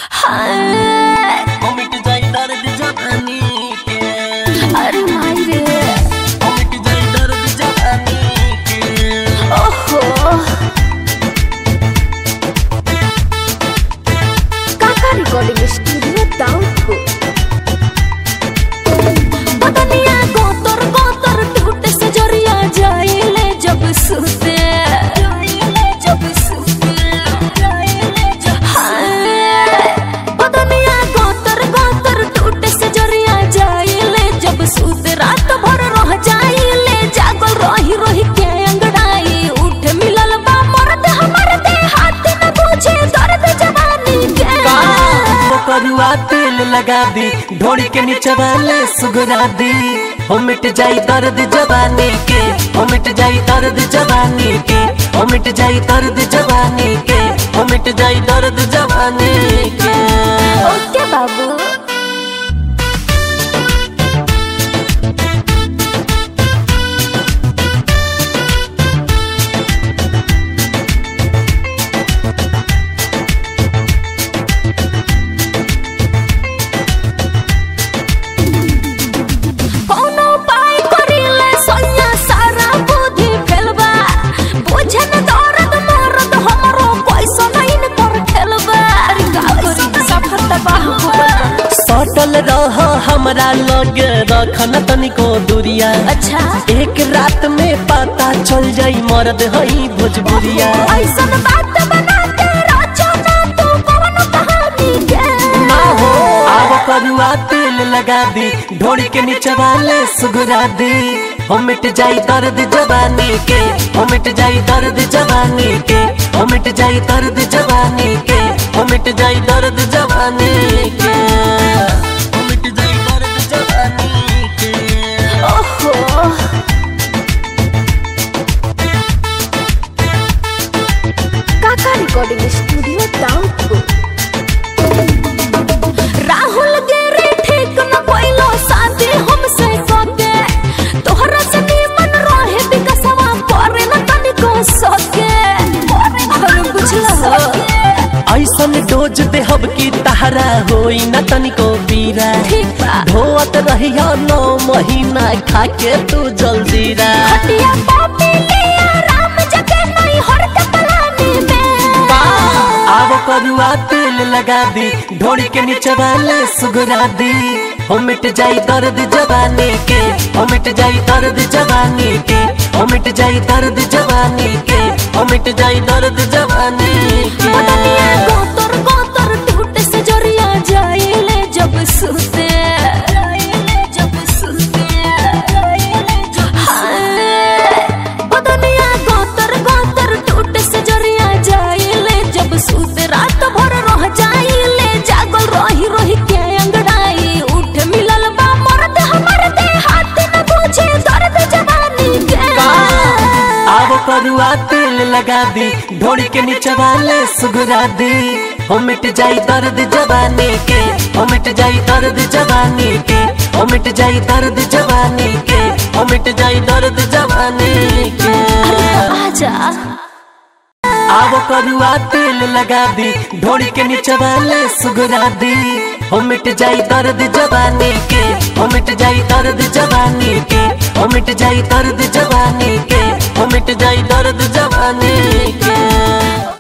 हाय ओ मिट जाई दर्द जवानी के अरे माई रे ओ मिट जाई दर्द जवानी के ओहो काका रिकॉर्डिंग स्टूडियो दाउदपुर बदनिया गोतर गोतर टूटे से जरिया जाइले जब सुते जाइले जब सुते जाइले जब हाय बदनिया गोतर गोतर टूटे से जरिया जाइले जब सुते रात भर रह जाइले जागल रही रही के अंगड़ाई उठ मिलल बा मर्द हमर दे हाथ न पूछे दर्द जवानी के वो करुआ तेल लगा दी ढोड़ी के नीचे वाले सुगरा दी हो मिट जाई दर्द जवानी के हो मिट जाई दर्द जवानी के हो मिट जाई दर्द जवानी के हो मिट जाई दर्द जवानी के ओके बाबू कोनो उपाय करिले सोनिया सारा बुद्धि फेलबा बुझे न दर्द मरद हमरो पैसा नहीं न कर खेलबा अरे का करी सफर तबाह हो गइल। सटल रह हमरा लग रखन तनिको दूरिया अच्छा एक रात में पता चल जाई मर्द हई भोजपुरिया ऐसन बात बना के राजो ना तू कौन कहानी के ना हो आव करुआ तेल लगा दी ढोड़ी के नीचे वाले सुगरा दी हो मिट जाई दर्द जवानी के हो मिट जाई दर्द जवानी के हो मिट जाई दर्द जवानी के हो मिट जाई दर्द जवानी के हो मिट जाई दर्द जवानी के ओहो काका रिकॉर्डिंग स्टूडियो दाउदपुर राहुल गेरे ठीक न कोइलो शादी हमसे सके तोहरा से निमन रहे बिकसवा करे न तनिको सके अरे बुझला ऐसन डोज देहब की तहरा होई न तनिको पीरा ठीक बा धोवत रहिया नौ महीना खाके तू जल्दीरा हटिया पापी लिया राम जगे नहीं हरत पलानी में आव करुआ तेल लगा दी ढोड़ी के नीचे वाले सुगरा दी हो मिट जाई दर्द जवानी के हो मिट जाई दर्द जवानी के हो मिट जाई दर्द जवानी के हो मिट जाई दर्द जवानी के बदनिया गोतर गोतर टूटे से जरिया जाइले जब सुते जाइले जब सुते जाइले जब हाय बदनिया गोतर गोतर टूटे से जरिया जाइले जब सुते रात भर रह जाइले जागल रही रही के अंगड़ाई उठ मिलल बा मर्द हमर दे हाथ न पूछे दर्द जवानी के आव करुआ तेल लगा दी ढोड़ी के नीचे वाले सुगरा दी हो मिट जाई दर्द जवानी के हो मिट जाई दर्द जवानी के हो मिट जाई दर्द जवानी के हो मिट जाई दर्द जवानी के आजा आव करुआ तेल लगा दी ढोड़ी के नीचे वाले सुगरा दी हो मिट जाई दर्द जवानी के हो मिट जाई दर्द जवानी के हो मिट जाई दर्द जवानी के हो मिट जाई दर्द जवानी के